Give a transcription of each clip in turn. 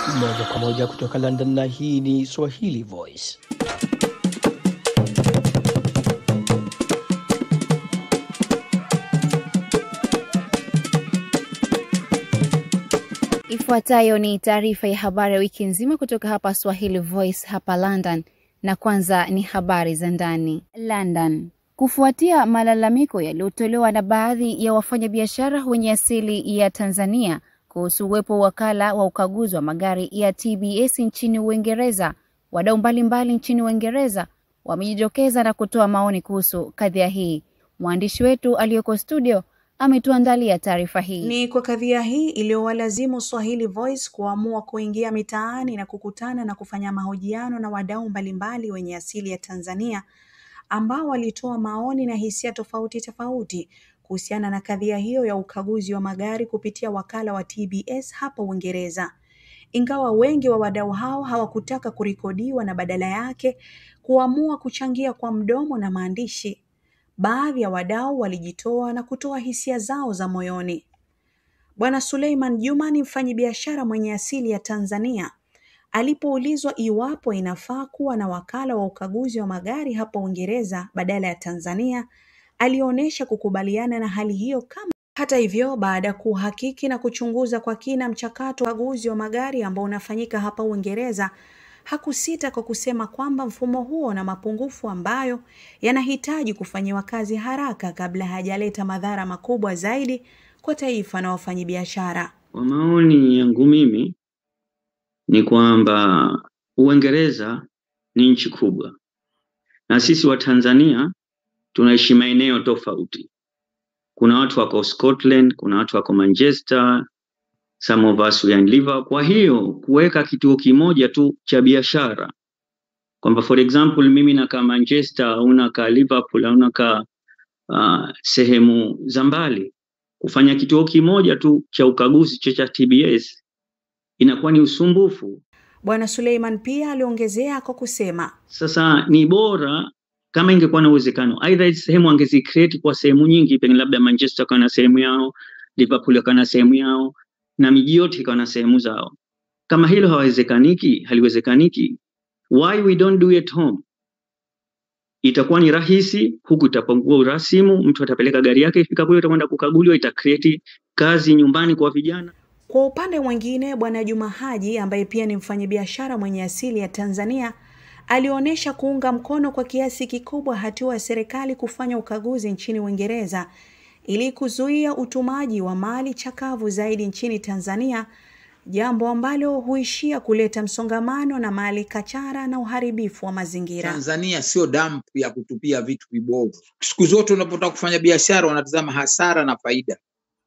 Moja kwa moja kutoka London, na hii ni Swahili Voice. Ifuatayo ni taarifa ya habari ya wiki nzima kutoka hapa Swahili Voice hapa London, na kwanza ni habari za ndani. London. Kufuatia malalamiko yaliyotolewa na baadhi ya wafanyabiashara wenye asili ya Tanzania kuhusu uwepo wa wakala wa ukaguzi wa magari ya TBS nchini Uingereza, wadau mbalimbali nchini Uingereza wamejitokeza na kutoa maoni kuhusu kadhia hii. Mwandishi wetu aliyoko studio ametuandalia taarifa hii. Ni kwa kadhia hii iliyowalazimu Swahili Voice kuamua kuingia mitaani na kukutana na kufanya mahojiano na wadau mbalimbali wenye asili ya Tanzania ambao walitoa maoni na hisia tofauti tofauti kuhusiana na kadhia hiyo ya ukaguzi wa magari kupitia wakala wa TBS hapa Uingereza. Ingawa wengi wa wadau hao hawakutaka kurekodiwa na badala yake kuamua kuchangia kwa mdomo na maandishi, baadhi ya wadau walijitoa na kutoa hisia zao za moyoni. Bwana Suleiman Juma ni mfanyabiashara mwenye asili ya Tanzania. Alipoulizwa iwapo inafaa kuwa na wakala wa ukaguzi wa magari hapa Uingereza badala ya Tanzania, alionyesha kukubaliana na hali hiyo kama hata hivyo, baada ya kuhakiki na kuchunguza kwa kina mchakato wa ukaguzi wa magari ambao unafanyika hapa Uingereza, hakusita kwa kusema kwamba mfumo huo una mapungufu ambayo yanahitaji kufanyiwa kazi haraka kabla hajaleta madhara makubwa zaidi kwa taifa na wafanyabiashara. Kwa maoni yangu mimi ni kwamba Uingereza ni nchi kubwa na sisi wa Tanzania tunaishi maeneo tofauti. Kuna watu wako Scotland, kuna watu wako Manchester, some of us we are in Liverpool. Kwa hiyo kuweka kituo kimoja tu cha biashara kwamba for example mimi nakaa Manchester au nakaa Liverpool au nakaa uh, sehemu za mbali, kufanya kituo kimoja tu cha ukaguzi cha cha TBS inakuwa ni usumbufu. Bwana Suleiman pia aliongezea kwa kusema, Sasa ni bora kama ingekuwa na uwezekano, aidha hizi sehemu angezi create kwa sehemu nyingi, pengine labda Manchester akawa na sehemu yao, Liverpool akawa na sehemu yao, na miji yote ikawa na sehemu zao. Kama hilo hawezekaniki, haliwezekaniki, why we don't do it home? Itakuwa ni rahisi, huku itapungua urasimu, mtu atapeleka gari yake, ifika kule itakwenda kukaguliwa, ita create kazi nyumbani kwa vijana. Kwa upande mwingine, Bwana Juma Haji ambaye pia ni mfanyabiashara mwenye asili ya Tanzania alionyesha kuunga mkono kwa kiasi kikubwa hatua ya serikali kufanya ukaguzi nchini Uingereza ili kuzuia utumaji wa mali chakavu zaidi nchini Tanzania, jambo ambalo huishia kuleta msongamano na mali kachara na uharibifu wa mazingira. Tanzania sio damp ya kutupia vitu vibovu. Siku zote unapotaka kufanya biashara wanatazama hasara na faida.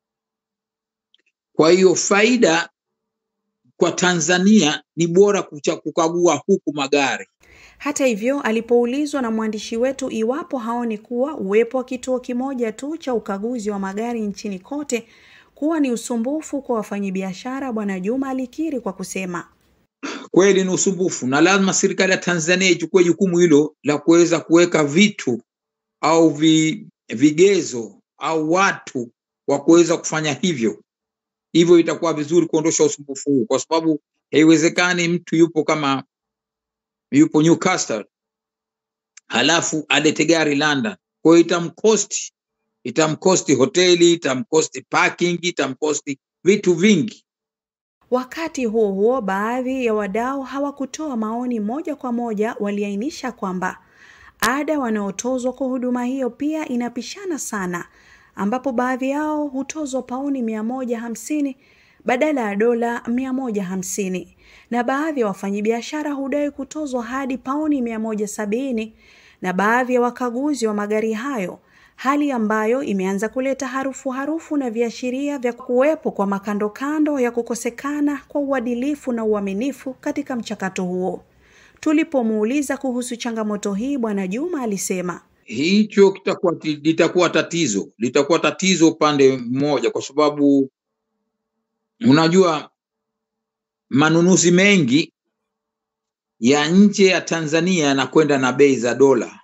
Kwa hiyo faida kwa Tanzania ni bora kucha kukagua huku magari. Hata hivyo, alipoulizwa na mwandishi wetu iwapo haoni kuwa uwepo wa kituo kimoja tu cha ukaguzi wa magari nchini kote kuwa ni usumbufu kwa wafanyabiashara, Bwana Juma alikiri kwa kusema, Kweli ni usumbufu, na lazima serikali ya Tanzania ichukue jukumu hilo la kuweza kuweka vitu au vi, vigezo au watu wa kuweza kufanya hivyo. Hivyo itakuwa vizuri kuondosha usumbufu huu, kwa sababu haiwezekani mtu yupo kama yupo Newcastle halafu alete gari London. Kwa hiyo itamkosti, itamkosti hoteli, itamkosti parking, itamkosti vitu vingi. Wakati huo huo, baadhi ya wadau hawakutoa maoni moja kwa moja, waliainisha kwamba ada wanaotozwa kwa huduma hiyo pia inapishana sana, ambapo baadhi yao hutozwa pauni mia moja hamsini badala ya dola mia moja hamsini na baadhi ya wafanyabiashara hudai kutozwa hadi pauni mia moja sabini na baadhi ya wakaguzi wa magari hayo, hali ambayo imeanza kuleta harufu harufu na viashiria vya kuwepo kwa makandokando ya kukosekana kwa uadilifu na uaminifu katika mchakato huo. Tulipomuuliza kuhusu changamoto hii, Bwana Juma alisema Hicho kitakuwa litakuwa tatizo, litakuwa tatizo upande mmoja, kwa sababu unajua manunuzi mengi ya nje ya Tanzania yanakwenda na bei za dola,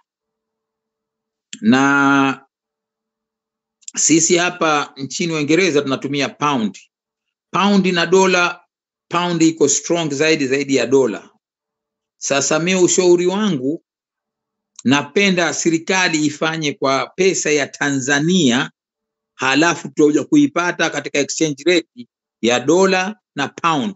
na sisi hapa nchini Uingereza tunatumia pound. Pound na dola pound iko strong zaidi zaidi ya dola. Sasa mi ushauri wangu, napenda serikali ifanye kwa pesa ya Tanzania, halafu tutakuja kuipata katika exchange rate ya dola na pound.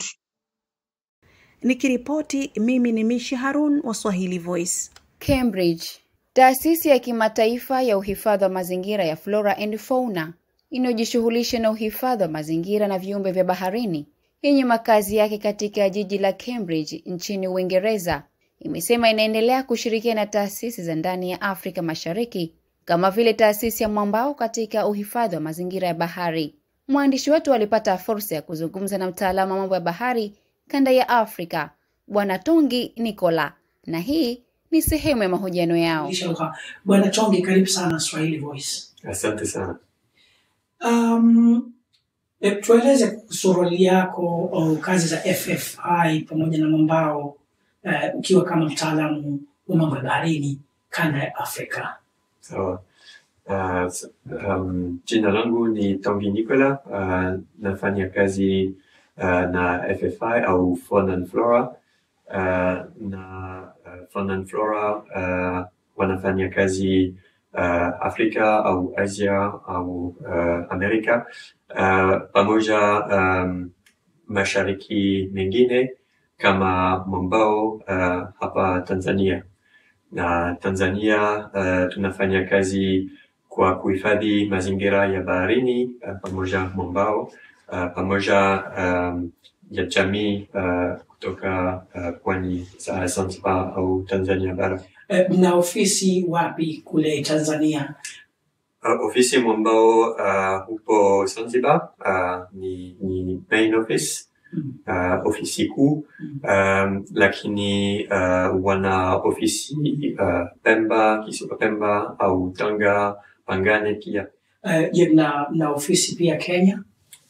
Nikiripoti mimi ni Mishi Harun wa Swahili Voice. Cambridge. Taasisi ya kimataifa ya uhifadhi wa mazingira ya Flora and Fauna inayojishughulisha na uhifadhi wa mazingira na viumbe vya baharini yenye makazi yake katika jiji la Cambridge nchini Uingereza imesema inaendelea kushirikiana na taasisi za ndani ya Afrika Mashariki kama vile taasisi ya Mwambao katika uhifadhi wa mazingira ya bahari. Mwandishi wetu alipata fursa ya kuzungumza na mtaalamu wa mambo ya bahari kanda ya Afrika, Bwana Tongi Nicola, na hii ni sehemu ya mahojiano yao. Lisha Bwana Tongi, karibu sana Swahili Voice. Asante sana. Um, e, tueleze kuhusu roli yako au kazi za FFI pamoja na Mwambao uh, ukiwa kama mtaalamu wa mambo ya baharini kanda ya Afrika. Sawa. Uh, s- um, jina langu ni Tongi Nicola. Uh, nafanya kazi uh, na FFI au Fauna and Flora. Uh, na uh, Fauna and Flora uh, wanafanya kazi uh, Afrika au Asia au uh, Amerika uh, pamoja um, mashariki mengine kama Mwambao uh, hapa Tanzania na Tanzania uh, tunafanya kazi kwa kuhifadhi mazingira ya baharini uh, pamoja Mwambao uh, pamoja um, ya jamii uh, kutoka uh, pwani za Zanzibar au Tanzania bara. E, mna ofisi wapi kule Tanzania? Uh, ofisi Mwambao uh, upo Zanzibar uh, ni, ni main office Mm. uh, ofisi kuu Mm. um, lakini uh, wana ofisi uh, Pemba, kisiwa Pemba au Tanga, Pangani pia. E, je, mna, mna ofisi pia Kenya?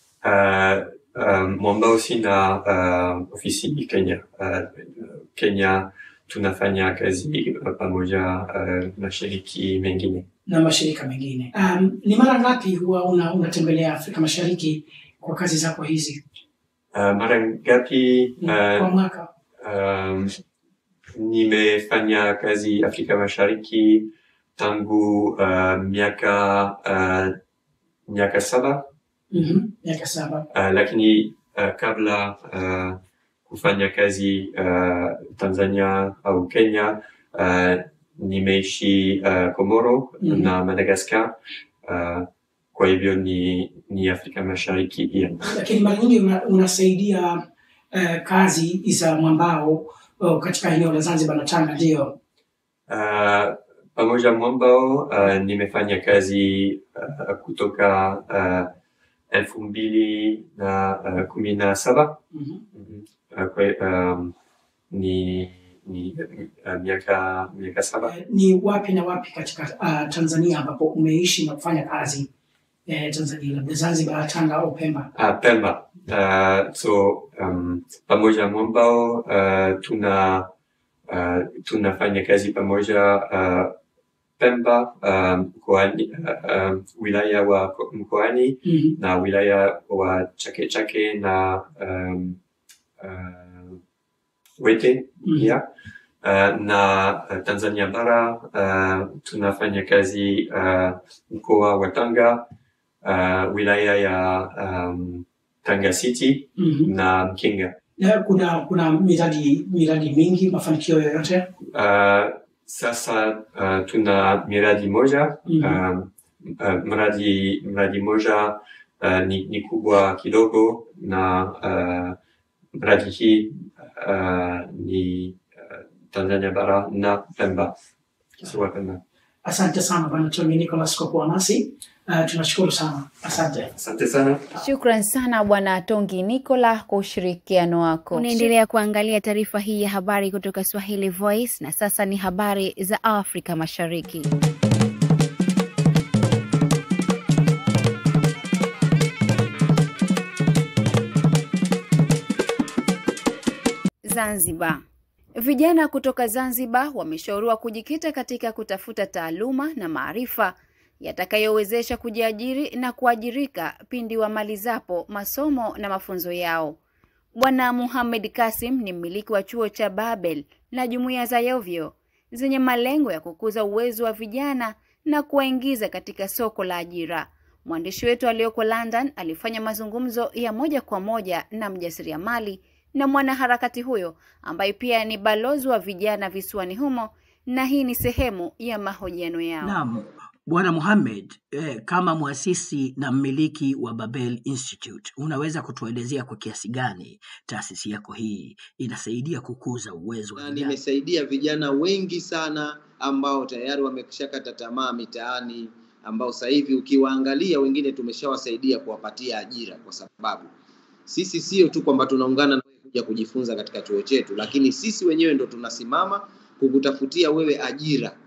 Uh, um, Mwambao sina uh, ofisi Kenya. Uh, Kenya tunafanya kazi uh, pamoja uh, mashiriki mengine. na mashirika mengine. Um, ni mara ngapi huwa una, unatembelea Afrika Mashariki kwa kazi zako hizi Uh, mara ngapi kwa uh, mwaka? um, nimefanya kazi Afrika Mashariki tangu uh, miaka uh, miaka saba Mhm, miaka saba. uh, lakini uh, kabla uh, kufanya kazi uh, Tanzania au Kenya uh, nimeishi uh, Komoro Mhm. na Madagascar uh, kwa hivyo ni, ni Afrika Mashariki pia. Lakini mara nyingi una, unasaidia uh, kazi za mwambao uh, katika eneo la Zanzibar na Tanga, ndio Uh, pamoja Mwambao uh, nimefanya kazi uh, kutoka uh, elfu mbili na uh, kumi na saba Mhm. Mhm. uh, kwa, um, ni, ni uh, miaka miaka saba Eh, ni wapi na wapi katika uh, Tanzania ambapo umeishi na kufanya kazi eh, Tanzania, labda Zanzibar, Tanga au Pemba? Ah, Pemba. Uh, so um, pamoja Mwambao uh, tuna uh, tunafanya kazi pamoja uh, Pemba um, mkoani, uh, um, wilaya wa ko- mkoani Mhm. na wilaya wa Chake Chake na um, uh, Wete Mhm. pia uh, na uh, Tanzania bara uh, tunafanya kazi uh, mkoa wa Tanga uh, wilaya ya um, Tanga City Mhm. na Mkinga. Na kuna kuna miradi miradi mingi, mafanikio yoyote? Uh, sasa uh, tuna miradi moja Mhm. um, uh, mradi mradi moja uh, ni, ni kubwa kidogo na uh, mradi hii uh, ni uh, Tanzania bara na Pemba, kisiwa Pemba. Asante sana Bwana Tony Nicholas kwa kuwa nasi. Uh, tunashukuru sana, asante. Asante sana. Shukran sana Bwana Tongi Nicola kwa ushirikiano wako. Unaendelea kuangalia taarifa hii ya habari kutoka Swahili Voice, na sasa ni habari za Afrika Mashariki. Zanzibar. Vijana kutoka Zanzibar wameshauriwa kujikita katika kutafuta taaluma na maarifa yatakayowezesha kujiajiri na kuajirika pindi wamalizapo masomo na mafunzo yao. Bwana Muhamed Kasim ni mmiliki wa chuo cha Babel na jumuiya za Yovyo zenye malengo ya kukuza uwezo wa vijana na kuwaingiza katika soko la ajira. Mwandishi wetu aliyoko London alifanya mazungumzo ya moja kwa moja na mjasiriamali na mwanaharakati huyo ambaye pia ni balozi wa vijana visiwani humo, na hii ni sehemu ya mahojiano yao. Naam, Bwana Mohamed, eh, kama mwasisi na mmiliki wa Babel Institute, unaweza kutuelezea kwa kiasi gani taasisi yako hii inasaidia kukuza uwezo wa na vijana? nimesaidia vijana wengi sana ambao tayari wameshakata tamaa mitaani, ambao sasa hivi ukiwaangalia wengine tumeshawasaidia kuwapatia ajira, kwa sababu sisi sio tu kwamba tunaungana na wewe kuja kujifunza katika chuo chetu, lakini sisi wenyewe ndo tunasimama kukutafutia wewe ajira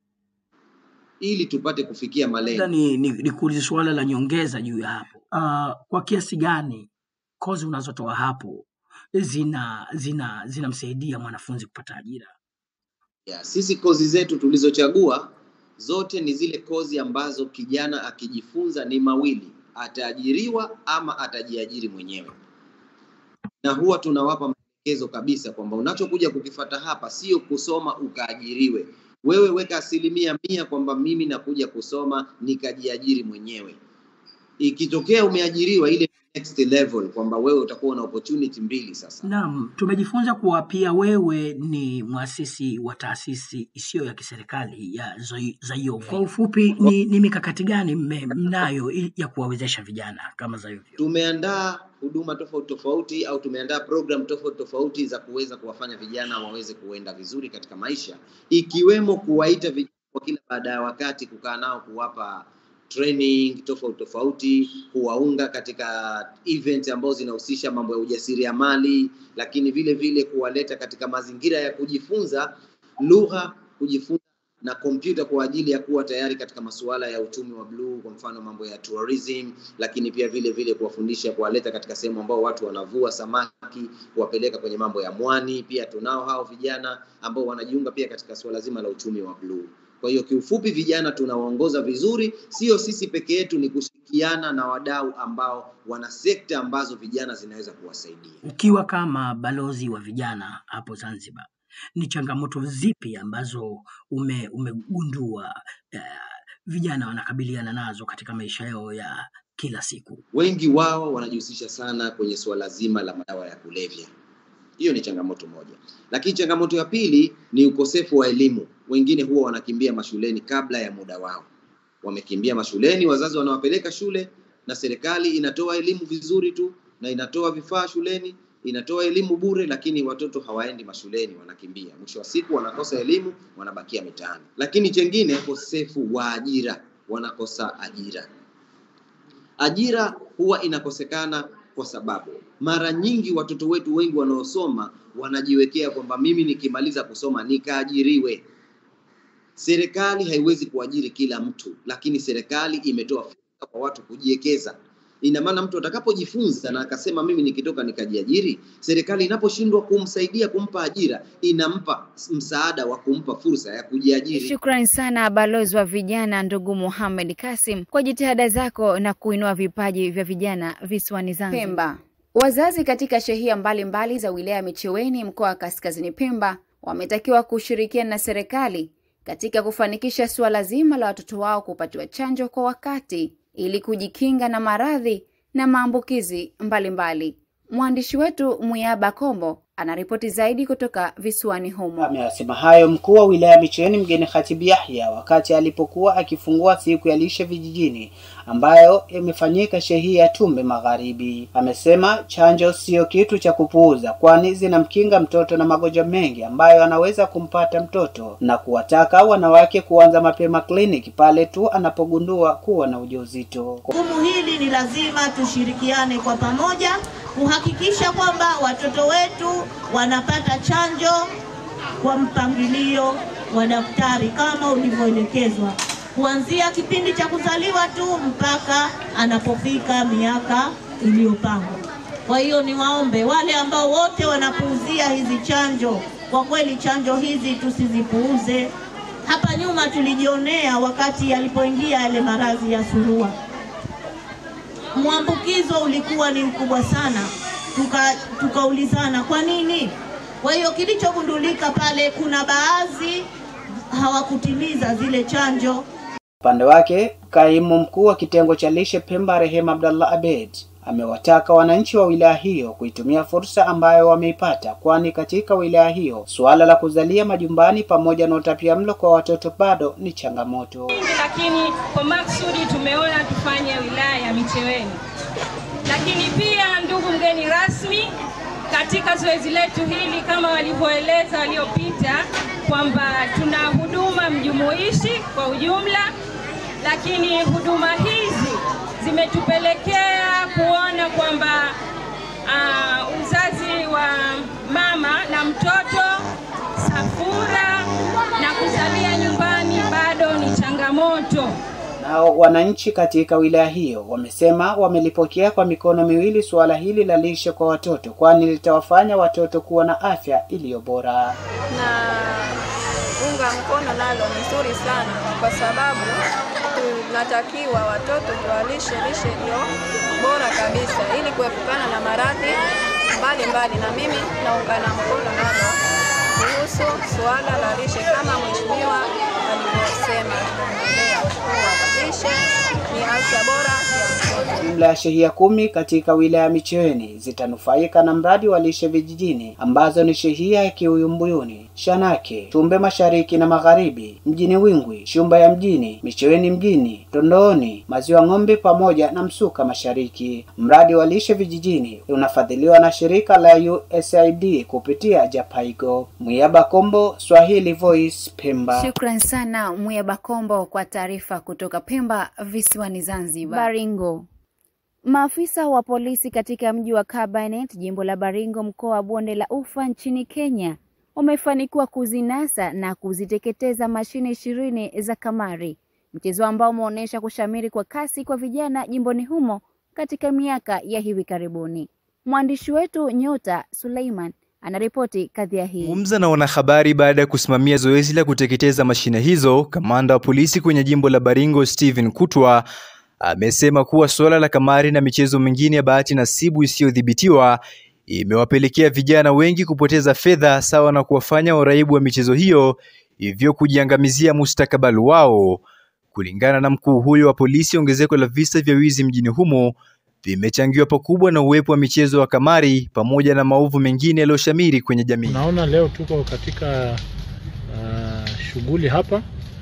ili tupate kufikia Labda malengo. ni, ni, ni kuuliza suala la nyongeza juu ya hapo. Uh, kwa kiasi gani kozi unazotoa hapo zina zina zinamsaidia mwanafunzi kupata ajira? Ya, sisi kozi zetu tulizochagua zote ni zile kozi ambazo kijana akijifunza ni mawili, ataajiriwa ama atajiajiri mwenyewe, na huwa tunawapa maelekezo kabisa kwamba unachokuja kukifata hapa sio kusoma ukaajiriwe. Wewe weka asilimia mia kwamba mimi nakuja kusoma nikajiajiri mwenyewe. Ikitokea umeajiriwa, ile next level kwamba wewe utakuwa na opportunity mbili sasa. Naam, tumejifunza kuwa pia wewe ni mwasisi wa taasisi isiyo ya kiserikali ya Zoi- Zayovyo. Kwa ufupi, ni, ni mikakati gani mme- mnayo i- ya kuwawezesha vijana kama Zayovyo? tumeandaa huduma tofauti tofauti au tumeandaa program tofauti tofauti za kuweza kuwafanya vijana waweze kuenda vizuri katika maisha, ikiwemo kuwaita vijana kwa kila baada ya wakati, kukaa nao, kuwapa training tofauti tofauti, kuwaunga katika event ambazo zinahusisha mambo ya ujasiriamali, lakini vile vile kuwaleta katika mazingira ya kujifunza lugha, kujifunza na kompyuta kwa ajili ya kuwa tayari katika masuala ya uchumi wa bluu, kwa mfano mambo ya tourism, lakini pia vile vile kuwafundisha, kuwaleta katika sehemu ambao watu wanavua samaki, kuwapeleka kwenye mambo ya mwani. Pia tunao hao vijana ambao wanajiunga pia katika suala zima la uchumi wa bluu. Kwa hiyo kiufupi, vijana tunawaongoza vizuri, sio sisi peke yetu, ni kushirikiana na wadau ambao wana sekta ambazo vijana zinaweza kuwasaidia. Ukiwa kama balozi wa vijana hapo Zanzibar, ni changamoto zipi ambazo ume, umegundua eh, vijana wanakabiliana nazo katika maisha yao ya kila siku? wengi wao wanajihusisha sana kwenye suala zima la madawa ya kulevya. Hiyo ni changamoto moja, lakini changamoto ya pili ni ukosefu wa elimu. Wengine huwa wanakimbia mashuleni kabla ya muda wao, wamekimbia mashuleni, wazazi wanawapeleka shule na serikali inatoa elimu vizuri tu na inatoa vifaa shuleni, inatoa elimu bure, lakini watoto hawaendi mashuleni, wanakimbia. Mwisho wa siku wanakosa elimu, wanabakia mitaani. Lakini chengine, ukosefu wa ajira, wanakosa ajira ajira huwa inakosekana kwa sababu mara nyingi watoto wetu wengi wanaosoma wanajiwekea kwamba mimi nikimaliza kusoma nikaajiriwe. Serikali haiwezi kuajiri kila mtu, lakini serikali imetoa fursa kwa watu kujiwekeza. Ina maana mtu atakapojifunza na akasema mimi nikitoka nikajiajiri, serikali inaposhindwa kumsaidia kumpa ajira, inampa msaada wa kumpa fursa ya kujiajiri. Shukrani sana balozi wa vijana ndugu Muhamed Kasim kwa jitihada zako na kuinua vipaji vya vijana visiwani Zanzibar. Pemba. Wazazi katika shehia mbalimbali za wilaya ya Micheweni mkoa wa Kaskazini Pemba wametakiwa kushirikiana na serikali katika kufanikisha suala zima la watoto wao kupatiwa chanjo kwa wakati ili kujikinga na maradhi na maambukizi mbalimbali. Mwandishi wetu Muyaba Kombo anaripoti zaidi kutoka visiwani humo. Ameyasema hayo mkuu wa wilaya Micheweni mgeni Khatibu Yahya wakati alipokuwa akifungua siku ya lishe vijijini ambayo imefanyika shehia ya Tumbe Magharibi. Amesema chanjo siyo kitu cha kupuuza, kwani zinamkinga mtoto na magonjwa mengi ambayo anaweza kumpata mtoto, na kuwataka wanawake kuanza mapema kliniki pale tu anapogundua kuwa na ujauzito. Jukumu hili ni lazima tushirikiane kwa pamoja kuhakikisha kwamba watoto wetu wanapata chanjo kwa mpangilio wa daktari kama ulivyoelekezwa kuanzia kipindi cha kuzaliwa tu mpaka anapofika miaka iliyopangwa. Kwa hiyo niwaombe wale ambao wote wanapuuzia hizi chanjo, kwa kweli chanjo hizi tusizipuuze. Hapa nyuma tulijionea wakati yalipoingia yale maradhi ya surua, mwambukizo ulikuwa ni mkubwa sana, tuka tukaulizana kwa nini. Kwa hiyo kilichogundulika pale, kuna baadhi hawakutimiza zile chanjo. Upande wake, kaimu mkuu wa kitengo cha lishe Pemba Rehema Abdallah Abed amewataka wananchi wa wilaya hiyo kuitumia fursa ambayo wameipata, kwani katika wilaya hiyo suala la kuzalia majumbani pamoja na utapiamlo kwa watoto bado ni changamoto. lakini kwa maksudi tumeona tufanye wilaya ya Micheweni. Lakini pia, ndugu mgeni rasmi, katika zoezi letu hili kama walivyoeleza waliopita kwamba tuna huduma mjumuishi kwa ujumla, lakini huduma hizi zimetupelekea kuona kwamba uh, uzazi wa mama na mtoto safura na kuzalia nyumbani bado ni changamoto. Nao wananchi katika wilaya hiyo wamesema wamelipokea kwa mikono miwili suala hili la lishe kwa watoto, kwani litawafanya watoto kuwa na afya iliyo bora. na unga mkono nalo ni nzuri sana, kwa sababu tunatakiwa watoto tuwalishe lishe iliyo bora kabisa, ili kuepukana na maradhi mbalimbali, na mimi naungana mkono nalo kuhusu suala la lishe kama mheshimiwa alivyosema, tunaendelea kuwa lishe ni afya bora ya mtoto. Jumla ya shehia kumi katika wilaya ya Micheweni zitanufaika na mradi wa lishe vijijini ambazo ni shehia ya Kiuyumbuyuni, Shanake, Tumbe Mashariki na Magharibi, mjini Wingwi, Shumba ya mjini, Micheweni mjini, Tondooni, Maziwa Ng'ombe pamoja na Msuka Mashariki. Mradi wa lishe vijijini unafadhiliwa na shirika la USAID kupitia Japaigo. Mwiaba Kombo, Swahili Voice, Pemba. Shukran sana Muya Bakombo kwa taarifa kutoka Pemba visiwani Zanzibar. Baringo. Maafisa wa polisi katika mji wa Kabarnet, jimbo la Baringo, mkoa wa Bonde la Ufa nchini Kenya, wamefanikiwa kuzinasa na kuziteketeza mashine ishirini za kamari, mchezo ambao umeonyesha kushamiri kwa kasi kwa vijana jimboni humo katika miaka ya hivi karibuni. Mwandishi wetu Nyota Suleiman anaripoti kadhia hii. Zungumza na wanahabari baada ya kusimamia zoezi la kuteketeza mashine hizo, kamanda wa polisi kwenye jimbo la Baringo Stephen Kutwa amesema kuwa suala la kamari na michezo mingine ya bahati nasibu isiyodhibitiwa imewapelekea vijana wengi kupoteza fedha sawa na kuwafanya waraibu wa michezo hiyo hivyo kujiangamizia mustakabali wao. Kulingana na mkuu huyo wa polisi, ongezeko la visa vya wizi mjini humo vimechangiwa pakubwa na uwepo wa michezo wa kamari pamoja na maovu mengine yaliyoshamiri kwenye jamii. Unaona, leo tuko katika uh, shughuli hapa,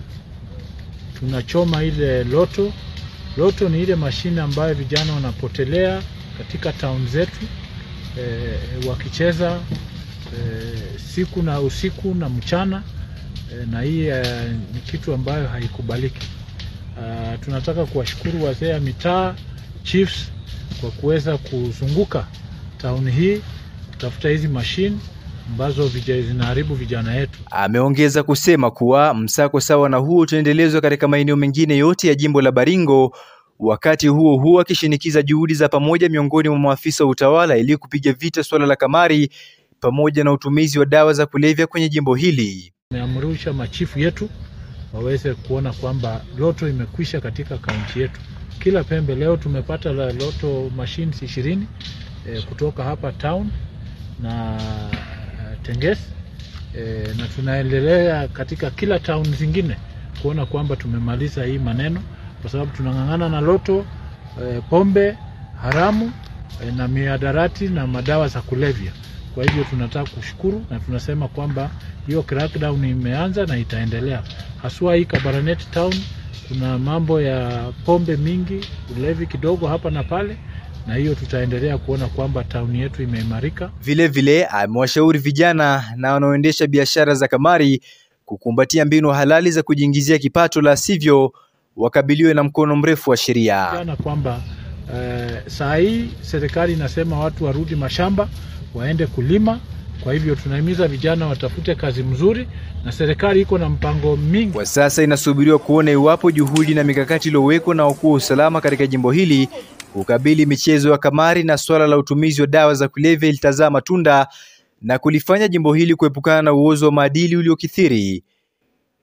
tunachoma ile loto. Loto ni ile mashine ambayo vijana wanapotelea katika town zetu eh, wakicheza eh, siku na usiku na mchana eh, na hii eh, ni kitu ambayo haikubaliki. Uh, tunataka kuwashukuru wazee ya mitaa chiefs kwa kuweza kuzunguka town hii kutafuta hizi mashine ambazo vija- zinaharibu vijana wetu. Ameongeza kusema kuwa msako sawa na huo utaendelezwa katika maeneo mengine yote ya jimbo la Baringo, wakati huo huo akishinikiza juhudi za pamoja miongoni mwa maafisa wa utawala ili kupiga vita suala la kamari pamoja na utumizi wa dawa za kulevya kwenye jimbo hili. Tumeamrisha machifu yetu waweze kuona kwamba loto imekwisha katika kaunti yetu. Kila pembe leo tumepata la loto machines ishirini eh, kutoka hapa town na eh, Tenges eh, na tunaendelea katika kila town zingine kuona kwamba tumemaliza hii maneno, kwa sababu tunang'ang'ana na loto eh, pombe haramu eh, na miadarati na madawa za kulevya. Kwa hivyo tunataka kushukuru na tunasema kwamba hiyo crackdown imeanza na itaendelea, haswa hii Kabarnet town. Kuna mambo ya pombe mingi, ulevi kidogo hapa na pale, na hiyo tutaendelea kuona kwamba town yetu imeimarika. Vile vile amewashauri vijana na wanaoendesha biashara za kamari kukumbatia mbinu halali za kujiingizia kipato, la sivyo wakabiliwe na mkono mrefu wa sheria. Jana kwamba eh, saa hii serikali inasema watu warudi mashamba waende kulima. Kwa hivyo tunahimiza vijana watafute kazi mzuri, na serikali iko na mpango mingi. Kwa sasa inasubiriwa kuona iwapo juhudi na mikakati iliyowekwa na wakuu wa usalama katika jimbo hili kukabili michezo ya kamari na swala la utumizi wa dawa za kulevya ilitazaa matunda na kulifanya jimbo hili kuepukana na uozo wa maadili uliokithiri.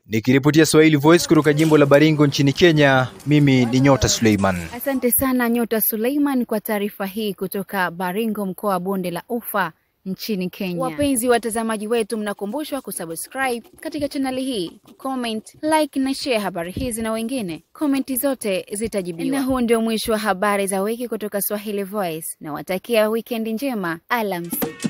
Nikiripotia Swahili Voice kutoka jimbo la Baringo nchini Kenya, mimi ni Nyota Suleiman. Asante sana Nyota Suleiman kwa taarifa hii kutoka Baringo, mkoa wa Bonde la Ufa nchini Kenya. Wapenzi watazamaji wetu, mnakumbushwa kusubscribe katika chaneli hii, comment, like na share habari hizi na wengine. Komenti zote zitajibiwa. Na huu ndio mwisho wa habari za wiki kutoka Swahili Voice. Nawatakia wikendi njema, alamsi.